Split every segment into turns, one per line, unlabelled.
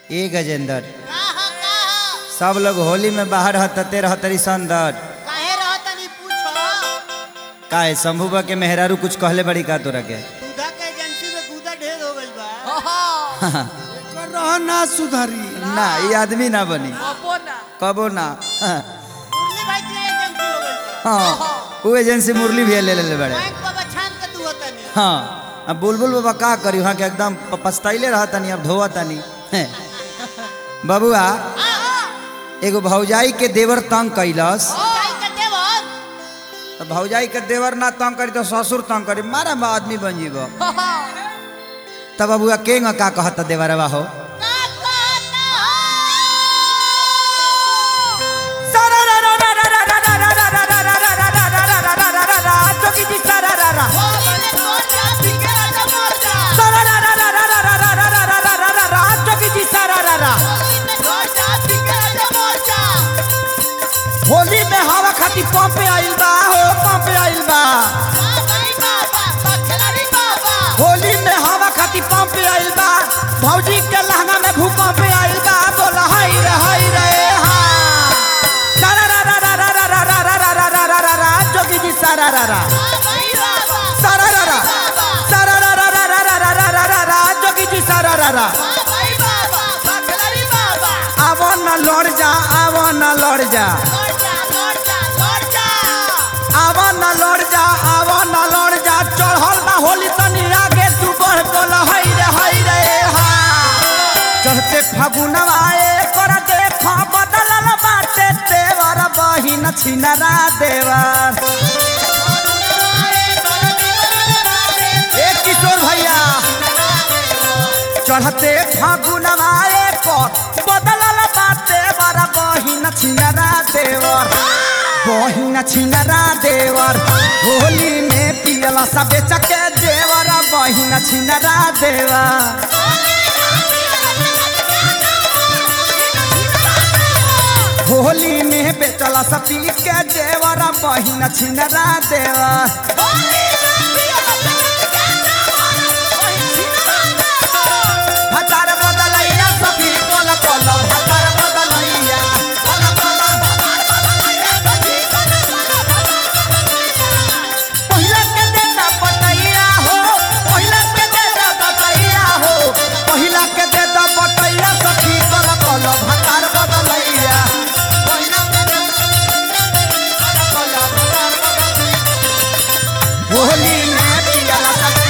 ए गजेंद्र
काहा काहा
सब लोग होली में बाहर हतते रहतरी संदर
काहे रहतनी पूछो
काहे शंभुबा के मेहरारू कुछ कहले बड़ी का तोरा के
दूधा के एजेंसी में दूधा ढेर हो गइल बा
एकर रह ना सुधरी
ना ये आदमी ना बनी कबो ना
मुरली भाई के एजेंसी हो गइल बा
हाँ वो एजेंसी मुरली भी ले ले बड़े
बैंक बाबा छान के तू होतनी
हाँ अब बुलबुल बाबा का करी वहाँ के एकदम प- पछताइले रह तनी अब धोवा तनी बबुआ एगो भौजाई के देवर तंग कैलस
काई के देवर
तो भौजाई के देवर ना तंग करी तो ससुर तंग करी मारा बा आदमी बन जीब तब बबुआ के का कहता देवरवा हो
का कहता होली में मोरचा बिके राजा मोरचा होली में मोरचा बिके राजा मोरचा
होली में हवा खाती पंप आइल बा हो पंप आइल बा
वाह भाई बाबा बखलारी बाबा
होली में हवा खाती पंप आइल बा भौजी के लहंगा में भूकंप आइल बा बोला हाय रे हाय रे हाँ सारा रा रा रा रा रा रा रा रा रा रा रा रा रा जोगी जी सारा रा रा
वाह भाई बाबा
सारा रा रा सारा रा रा रा रा रा रा रा रा रा रा जोगी जी सारा रा रा
वाह भाई बाबा बखलारी बाबा
आवो न लड़ जा आवो न लड़ जा
मोरचा मोरचा मोरचा
आवो न लड़ जा आवो न लड़ जा चढ़ल बा होली तनी आगे तू बढ़ बोल हाय रे हाय रे हाँ चढ़ते फागुनवा कर देख बदलल बाटे देवर बहिन छिनरा देवर ए किशोर भैया चढ़ते फागुनवा पर बदलल बाटे बर बहिन छिनरा देवर बहिन छिनरा देवर होली में पियला सबे चके देवर बहिन छिनरा देवर होली में बेचला सपी के देवर बहिन छिनरा देवर भतार बदलैया सपी कोल कोल भतार बदलैया कोल कोल भतार बदलैया सपी कोल पहिला के देता बटैया हो पहिला के देता बटैया हो पहिला के देता बटैया सखी कोल कोल भतार बदलैया पहिला के देता कोल भतार बदलैया होली में पियला सखी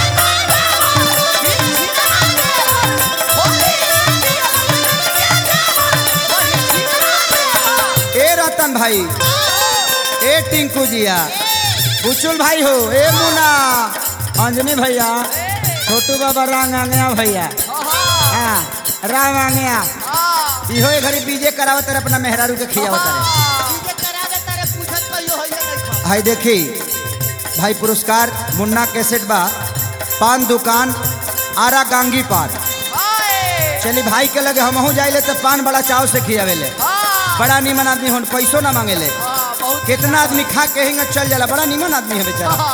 ए रतन भाई ए टिंकू जिया बुचुल भाई हो ए मुना अंजनी भैया छोटू बाबा रांग आंगया भैया हाँ राम आंगया इहो ए घड़ी बीजे करावत रहे अपना मेहरारू के खियावत रहे
डीजे करा दे तारे पूछत कहियो होइए नहीं
भाई देखी भाई पुरस्कार मुन्ना कैसेट बा पान दुकान आरा गांगी पान चली भाई के लगे हमहू जाइले तो पान बड़ा चाव से खियावेले बड़ा नीमन आदमी हो पैसो ना मांगेले कितना आदमी खा के हिंग चल जाला बड़ा नीमन आदमी है बेचारा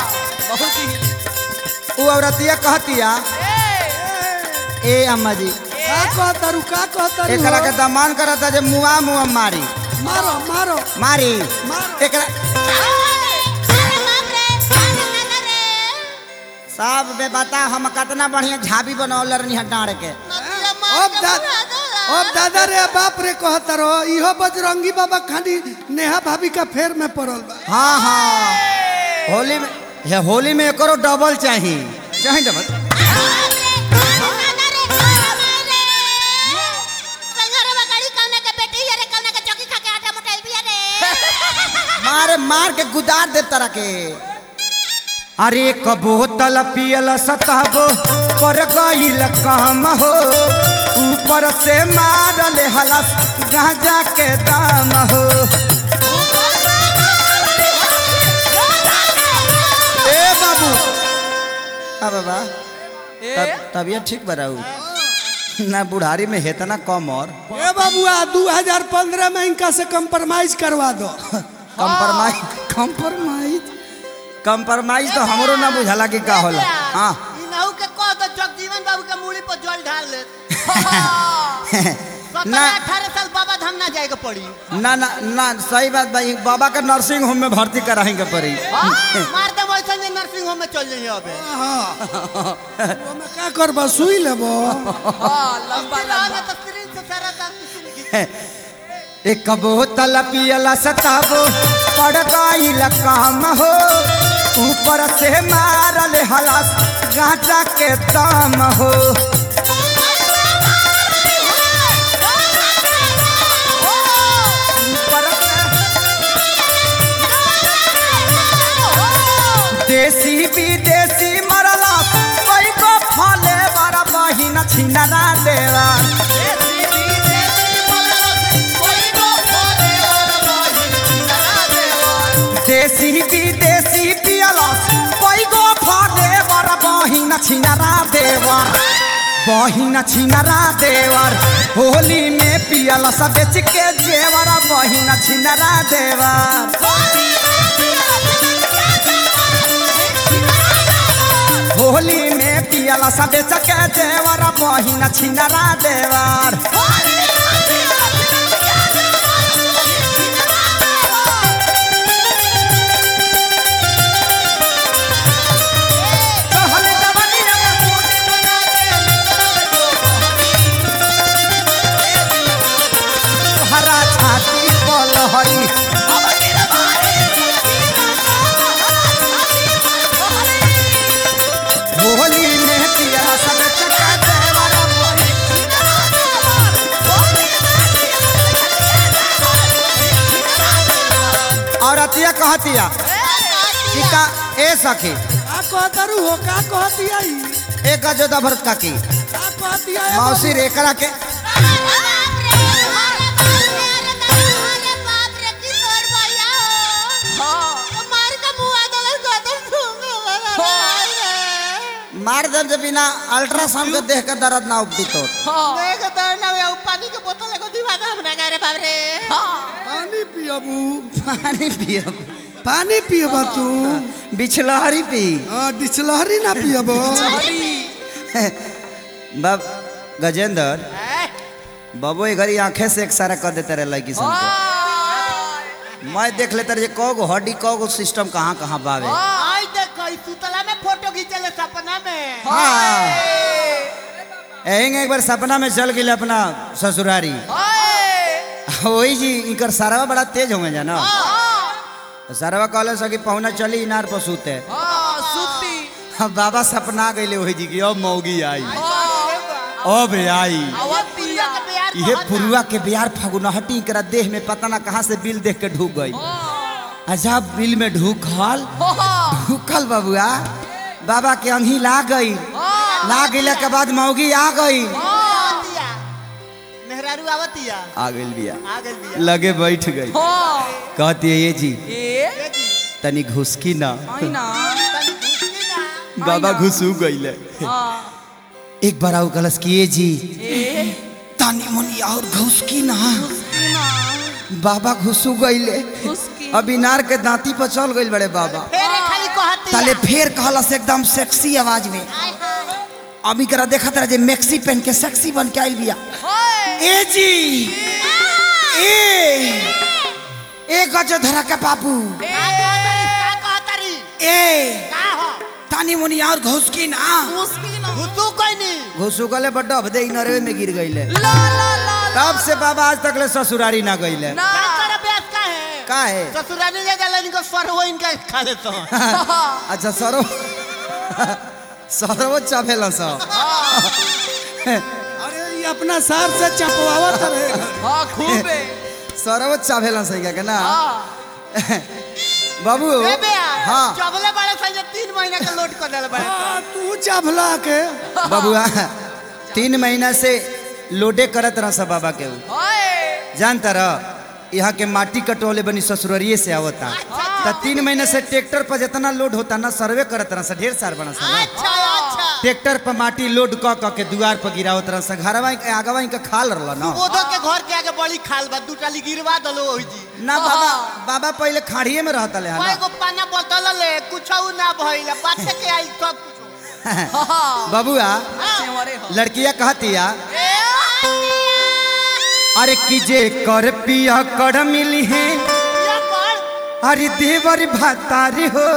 वो औरतिया कहतिया ए अम्मा जी
का कहतारू का कहतारू
एकरा
हो?
के दमान करता जे मुआ मुआ मारी
मारो मारो
मारी
मारो।
एकरा सब बे बता हम कितना बढ़िया झाबी बनौल रहनी डाँड़ के
अब दा अब दादा रे बाप रे कहता रहो इहो बजरंगी बाबा खाली नेहा भाभी का फेर में पड़ल बा
हाँ हाँ होली में हे होली में एकरो डबल चाहिए चाहिए डबल मारे मार के गुदार दे तरह के अरे एक बोतल पियल सतहब पर गईल काम हो ऊपर से मारल हलस गांजा के दाम हो ए बाबू आ बाबा तब तबियत ठीक बराऊ ना बुढ़ारी में हेतना कम और
ए बाबुआ 2015 में इनका से कंप्रोमाइज करवा दो
कंप्रोमाइज
कंप्रोमाइज
कंप्रोमाइज तो हमरो ना बुझाला कि का होला हाँ
इनहू के कह दो जगजीवन बाबू के मूड़ी पर जल ढाल ले
ना।
अठारह साल बाबा धाम ना जाएगा पड़ी
ना ना ना सही बात भाई बाबा के नर्सिंग होम में भर्ती कराएंगे पड़ी
हाँ, मार दे वैसे जे नर्सिंग होम में चल जाइए अबे
ओमे का करबा सुई लेबो
लंबा लंबा तो स्क्रीन से सारा दांत पिसल गई।
एक बोतल पियला सताबो पड़ गईल काम हो ऊपर से मारल हलास गांजा के दाम हो ऊपर से देसी विदेशी मरला कोई को फले बड़ा बहिन छिनरा देवा देसी विदेशी पियला कोई को फले बड़ा बहिन छिनरा देवा बहिन छिनरा देवर होली में पियला सब बेच के जेवर बहिन छिनरा देवर होली में पियला सब बेच के जेवर बहिन छिनरा देवर कहल जवनिया में फूट बना के हरा छाती पलहरी होली में पियला सब चका देवर और अतिया कहतिया कि का ए सखी
का कहतरू हो का कहतिया ई
एक जोदा भरत काकी
का कहतिया ए
मौसी रेकरा के मार दर्द बिना अल्ट्रासाउंड के देख के दर्द ना उपटी तो
पानी के बोतल एगो दिमाग हमरा गारे बाप रे
पानी पियबू
पानी पियो
पानी पियबा तू
बिछलहरी पी
हां डिचलहरी ना पियबो
बाब गजेंद्र बाबू ये घरी आंखें से एक सारा कर देते रहे लड़की सन के मैं देख लेता रहे कौ गो हड्डी कौ गो सिस्टम कहाँ कहाँ बावे
आई देखो ई सुतला में फोटो खींचले सपना में
हाँ एहिंग एक बार सपना में चल गई अपना ससुरारी वही जी इनकर सारा बड़ा तेज होंगे जाना सारवा कहले सकी पहुना चली इनार पर सूते अब बाबा सपना गईले वही जी की अब मौगी आई अब आई ये पुरुआ के बिहार फगुनहटी करा देह में पता ना कहाँ से बिल देख के ढूक गई अच्छा बिल में ढूकल ढूकल बबुआ बाबा के अंगी ला गई ला गईले के बाद मौगी आ गई
मेहरारू आवतिया
आ गई बिया
आ गइल बिया
लगे बैठ गई कहती है ये जी तनी घुसकी ना
तनी घुसकी ना
बाबा घुसू गईले एक बार आओ गलस किए जी तानी मुनी और घुसकी ना बाबा घुसू गईले अब इनार के दांती पर चल गईल बड़े बाबा
फेरे खाली कहती
ताले फेर कहलस एकदम सेक्सी आवाज में अभी करा देखत रहे जे मैक्सी पहन के सेक्सी बन के आइल बिया ए जी ए ए गजो धरा के बाबू
का कहतरी का कहतरी
ए
का हो
तानी मुनी और घुसकी ना
घुसू कोई नहीं
घुसू गले बड्डा भदे नरवे में गिर गईले तब से बाबा आज तक ले ससुरारी ना गईले
का कर अभ्यास का है
का है
ससुराली ले जाला इनको सरव इनका खा देता हूँ
अच्छा सरो सरो चाभेला सा
अरे ये अपना सार से चपवावत रहे
सरो चाभेला सही क्या ना बाबू
ए बेया
हाँ
चबले बड़े संजय तीन महीने का लोड कर देले बड़े
आ, तू चभला के
बबुआ तीन महीना से लोडे करत रहा सब बाबा के ऊ। जानता रह यहाँ के माटी कटोले बनी ससुररिये से आवता त तीन महीने से ट्रैक्टर पर जितना लोड होता ना सर्वे करत रहा सा ढेर सार बना सा ना।
अच्छा अच्छा
ट्रैक्टर पर माटी लोड क क के दुआर पर गिरावत रहा सा घरवा के आगवा के खाल रहला ना
ओदो के घर के आगे बड़ी खाल बा दू टाली गिरवा दलो ओही जी
ना बाबा बाबा पहले खाड़िए में रहता ले
कोई
ना
को पाना बोतल ले कुछ ना भइल बाछे के आई सब कुछ
बबुआ लड़किया कहतिया अरे की जे कर पिया कर मिली है
ये कौन
अरे देवर भातारी हो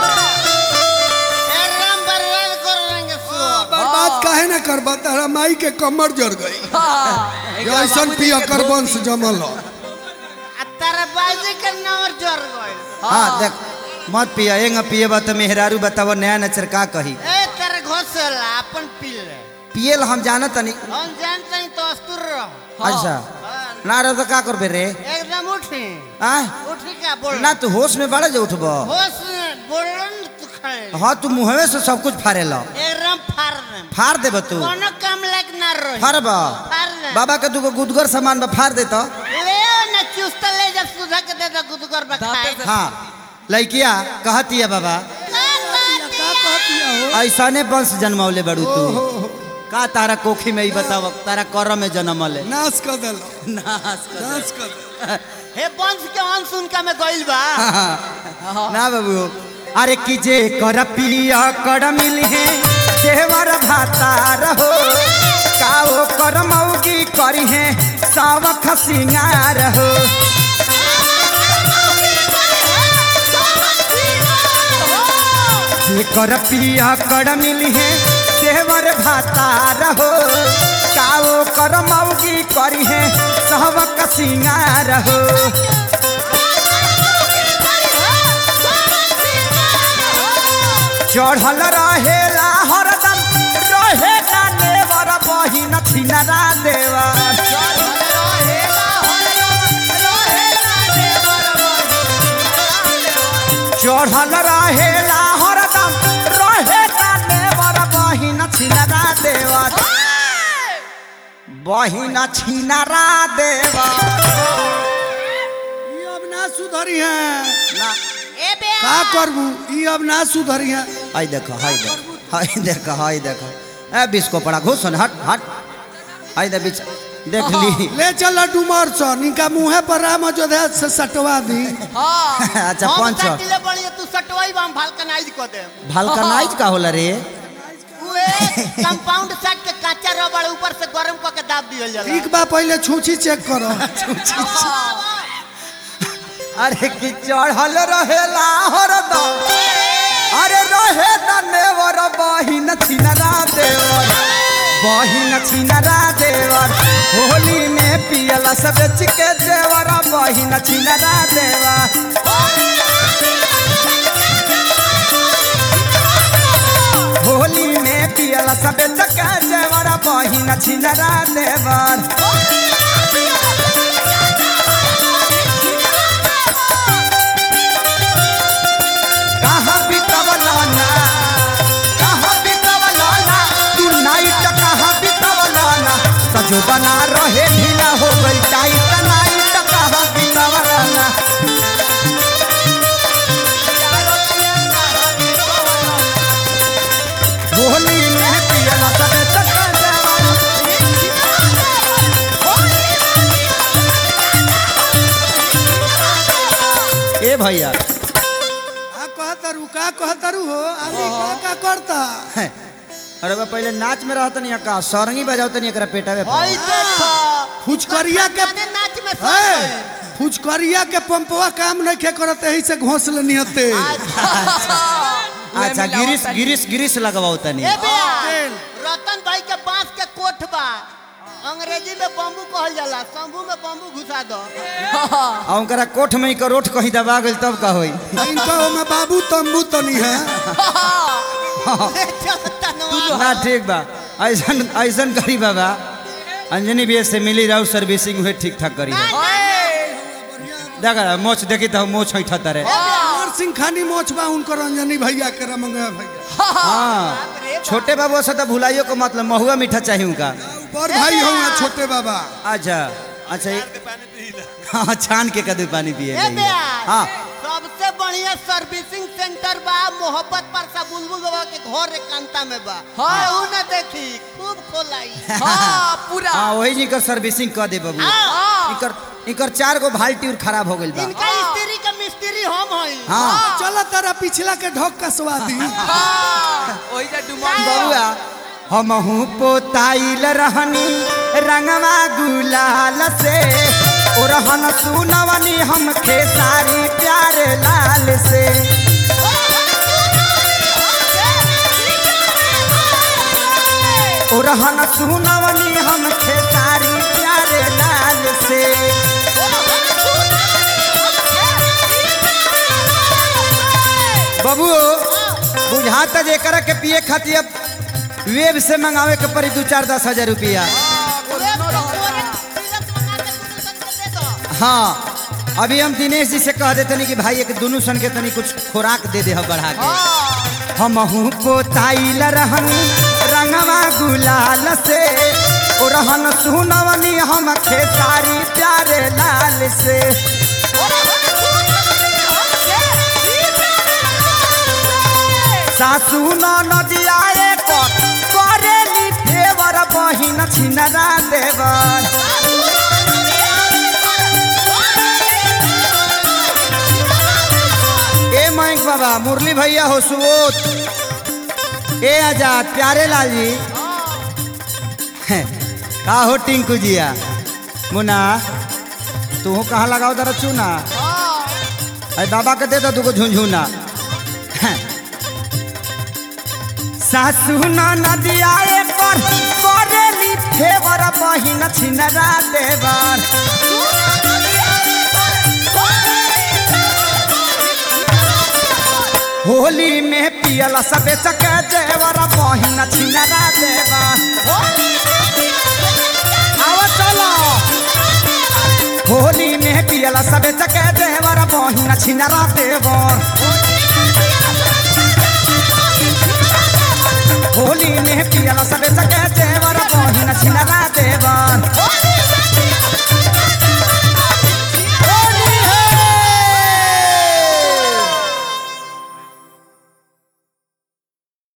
ए राम बरबाद कर देंगे सुअर
बर्बाद काहे ना करबा तारा माई के कमर जड़ गई जैसन पिया कर वंश जमल हो।
आ तारा बाजी के नंबर जोर गइल
हाँ देख मत पिया एंग पिएबा तो मेहरारू बताव नया नचर का कही
ए तेरे घोसला अपन पी ले
पियल हम जानत तनी
हम जानते हैं तो अस्तुर रहो
अच्छा
हाँ,
ना रह तो का करबे रे
एकदम उठी
आ
उठी का बोल
ना तू होश में बड़ा जो उठब
होश बोलन तू खड़े
हाँ तू मुहवे से सब कुछ फाड़े लो
एकदम फाड़ दे
फाड़ देब तू
कोनो काम लायक ना रही
फाड़ब
फाड़ दे
बाबा के तू गुदगर सामान बा फाड़ दे तो
ले ना चुस्ता ले जब सुधा के दे दो गुदगर बखाए
हाँ लड़किया कहती है बाबा
का कहतिया हो
ऐसाने वंश जन्मौले बड़ू तू का तारा कोखी में ही बताव तारा कर में जन्मले
नाश कर देलो
नाश कर।
नाश कर देलो।
हे वंश के अंश उनका में गइल बा
ना बाबू अरे की जे कर पिया कर मिली है देवर भाता रहो काओ कर मौगी करी है सावख सिंगार हो जे कर पिया कर मिली है देवर भाता रहो काओ कर मौगी करी है सावख सिंगार हो चढ़ल रहेला हरदम रहेला नेवर बहिन छिनरा देवर चढ़ल रहेला हरदम रहेला नेवर बहिन छिनरा देवर बहिन छिनरा देवर
ई अब ना सुधरी है
ना
ए बे
का करबू ई अब ना सुधरी है
हाय देखो हाय देखो हाय देखो हाय देखो ए बिस्को पड़ा घुस हट हट हाय दे बिच देख ली
ले चल डुमर सो निका मुहे पर राम अयोध्या से सटवा दी
अच्छा
हम
पाँच सौ
सटिले बड़ी तू सटवाई बा हम भालकनाइज को दे
भलकनाइज का होला रे
उए कंपाउंड सेट के काचा रबड़ ऊपर से गरम क के दाब दियल जाला
ठीक बा पहले छूछी चेक करो
अरे कि चढ़ल रहेला हरदम अरे रहे नेवर बहिन छिनरा देवर बहिन छिनरा देवर होली में पियला सब बेच के देवर बहिन छिनरा देवर होली में पियला सब बेच के देवर बहिन छिनरा देवर कहाँ बितवलाना कहाँ बितवलाना तू नाइट कहाँ बितवलाना सजो बना रहे ढीला हो गई टाइट नाइट कहाँ बितवलाना होली में पियला सबे चक्कर देवाना ए भैया
का कहतरू का कहतरू हो आदमी का का करता
अरे बा पहले नाच में रहत नहीं का सरंगी बजावत नहीं एकरा पेटावे पर।
होई देखो
फुचकरिया के
गाने नाच में
है
सब
फुचकरिया के पंपवा काम नहीं खे करते यही से घोंसले निहते
अच्छा गिरीश गिरीश गिरीश लगवाओ तनी
ए बे
तेल।
रतन भाई के बांस के कोठ बा अंग्रेजी में बम्बू कहल जाला शंभू में बम्बू घुसा दो
आ उनकरा कोठ में का रोट कहीं दबा गइल तब का होई
इनका में बाबू तंबू तनी है
ना ठीक बा ऐसन ऐसन करी बाबा अंजनी भी से मिली रहू सर्विसिंग हुए ठीक ठाक करी देखा मोच देखी तो मोच है ठतरे
और सिंह खानी मोचबा उनको रंजनी भैया के रमंगा भैया
हाँ छोटे बाबू से तो भुलाइयो को मतलब महुआ मीठा चाहिए उनका
बड़ भाई हो छोटे बाबा
अच्छा अच्छा ये- हाँ छान के कदू पानी पिए
ए बे
हाँ
सबसे बढ़िया सर्विसिंग सेंटर बा मोहब्बत पर सा बुलबुल बाबा के घर एकांता में बा हाँ ना देखी खूब खोलाई
हाँ पूरा
हाँ वही जी कर सर्विसिंग कर दे बाबू
हाँ।
इकर इकर चार गो बाल्टी और खराब हो गइल बा
इनका स्त्री का मिस्त्री हम हई
हाँ
चलो तारा पिछला के ढोक कसवा दी
हाँ वही जा डुमन
बबुआ हमहू पोताइल रहनी रंगवा गुलाल से ओरहन सुनवनी हम खेसारी प्यारे लाल से ओरहन सुनवनी हम खेसारी प्यारे लाल से बबू बुझाता जेकर के पिए खातिर अब वेब से मंगावे के पड़ी दू चार दस हजार रुपया हाँ अभी हम दिनेश जी से कह देते कि भाई एक दोनों सन के तनी कुछ खुराक दे दे बढ़ा के हमहू पोताइल रहनी रंगवा गुलाल से ओ रहन सुनवनी हम खेसारी प्यारे लाल से सासू नदियाए पर करेली फेवर बहिन छिनरा देवर ए मयंक बाबा मुरली भैया हो सुबोध ए आजाद प्यारे लाल जी हैं, का हो टिंकू जिया मुना तू कहाँ लगाओ दर चूना अरे बाबा के दे दो तुको झुंझुना हैं। सासू नदिया पर करेली फेवर बहिन छिनरा देवर होली में पियल सबे चके जेवर बहिन छिनरा देवर आवा चलो होली में पियल सबे चके देवर बहिन छिनरा देवर होली में पियल सबे चके जेवर बहिन छिनरा देवर